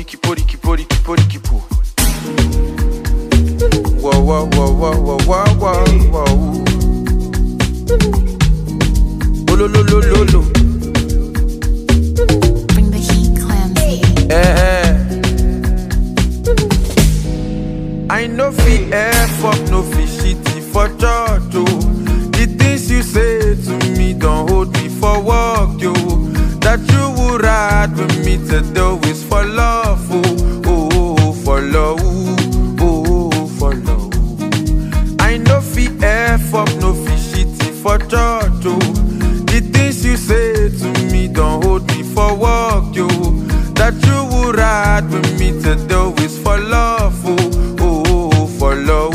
poriki poriki poriki poriki po. Whoa whoa whoa whoa whoa whoa whoa whoa. Oh lo lo lo lo lo. Bring the heat, Clancy. Eh. I know fi F up, no fi shitty for church, oh. The things you say to me don't hold me for work, yo. That you would ride with me to do is for love, oh, oh, oh, for love, oh, oh, for love. I know fi F up, no fi shitty for church, oh. The things you say to me don't hold me for work, yo. That you would ride with me to do is for love, oh, oh, oh, for love,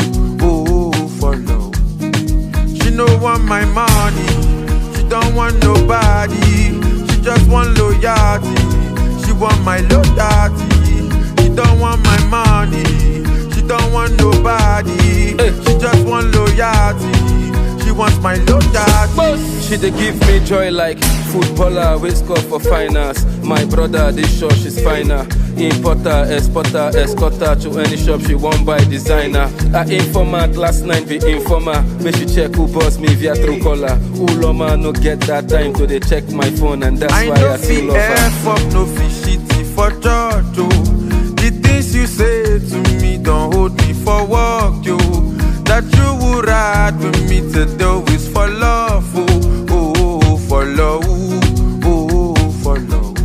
oh, oh, for love. She no want my money, she don't want nobody. She just want loyalty, she want my loyalty. She don't want my money, she don't want nobody. She just want loyalty, she wants my loyalty. She dey give me joy like footballer wey score for finals. My brother dey sure she's finer. Importer, exporter, escorter to any shop she wan buy designer. Her informant last night be informer. Make she check who boss me via true caller. Uloma no get that time to dey check my phone and that's I why know I fi still love her. F up, no fi shitty for church, oh. The things you say to me don't hold me for work, yo. That you would ride with me to do is for love, oh, oh, oh, for love, oh, oh, for love.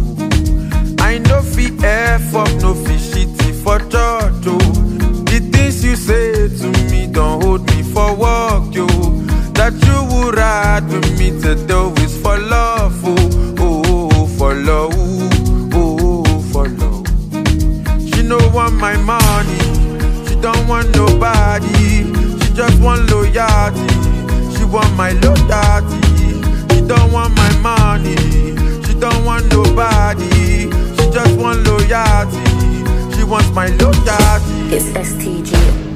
I know fi F up, no fi shitty for church, oh. The things you say to me don't hold me for work, yo. That you would ride with me to do is for love, oh, oh, oh, for love, oh, oh, for love. She no want my money, she don't want nobody. She just want loyalty, she want my loyalty. She don't want my money, she don't want nobody. She just want loyalty, she wants my loyalty. It's STG.